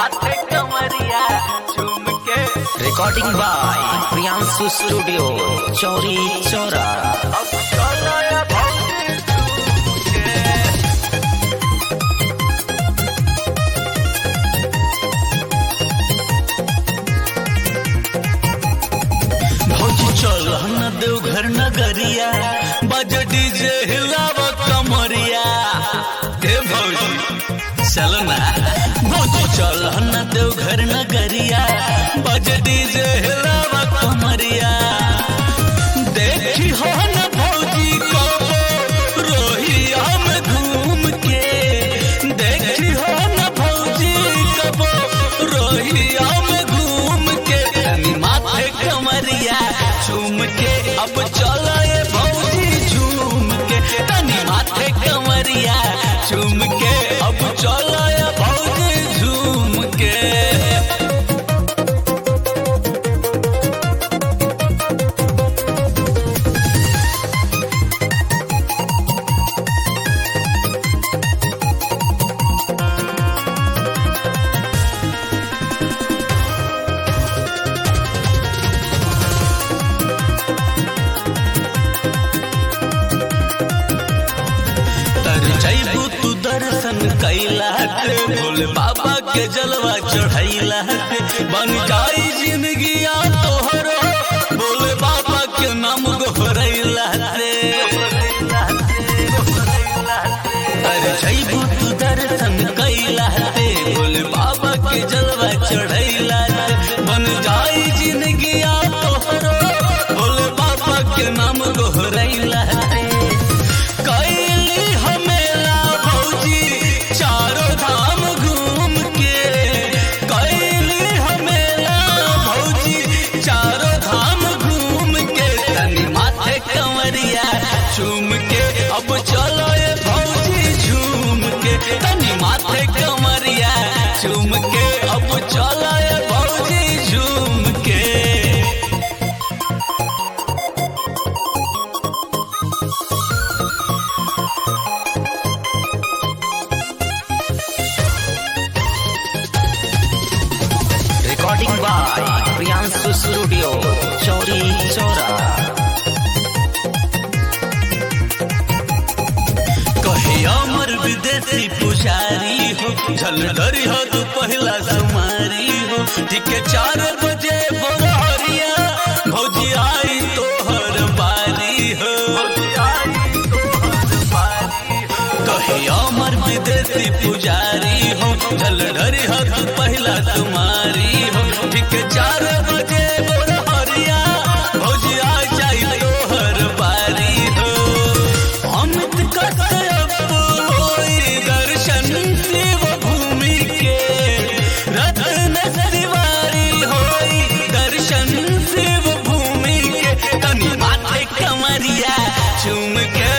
माथे कमरिया झूम के रिकॉर्डिंग बाय प्रियांशु स्टूडियो चौरी चौरा अब चलो ये भौजी झूम के भौजी चल न देवघर नगरिया बज डीजे हिलाव कमरिया हे भौजी चल ना भौजी चल न देवघर नगरिया बज डीजे हिलाव कमरिया देखी हो न भौजी कबो रोहिया में घूम के देखी हो न भौजी कबो रोहिया में घूम के तनी माथे कमरिया झूम के अब चलो ये भौजी झूम के तनी माथे कमरिया झूम के अब चलो ये भौजी झूम के तर जैबू तू दर्शन कैला के भोले बाबा के जलवा चढ़ैला के बन जाई जिंदगिया तोहरो भोले बाबा के नाम गोहरैला रे अरे जैबू तू दर्शन कैला के भोले बाबा के जलवा चढ़ैला रे बन जाई जिंदगिया तोहरो भोले बाबा के नाम गोहरैला रे कैली हमेला भौजी चारों धाम घूम के कैली हमेला भौजी चारों धाम घूम के तनी माथे कंवरिया झूम के अब चलो ये भौजी झूम के तनी माथे कंवरिया झूम के अब चलो ये भौजी झूम के रिकॉर्डिंग बाय प्रियांशु स्टूडियो चौरी चौरा कहे अमर विदेशी पुजारी हो झलधरी हो तू पहला सुमारी हो ठीक है चार बजे बोरिया भौजी आई तोहर बारी हो कहे अमर विदेशी पुजारी हो झलधरी हो तू पहला तुम्हारी हो ठीक है चार बजे बोरिया भौजी आ जाई तोहर बारी हो अमित कश्यप होई दर्शन शिव भूमि के रत्न तिवारी होई दर्शन शिव भूमि के तनी माथे कमरिया चूम के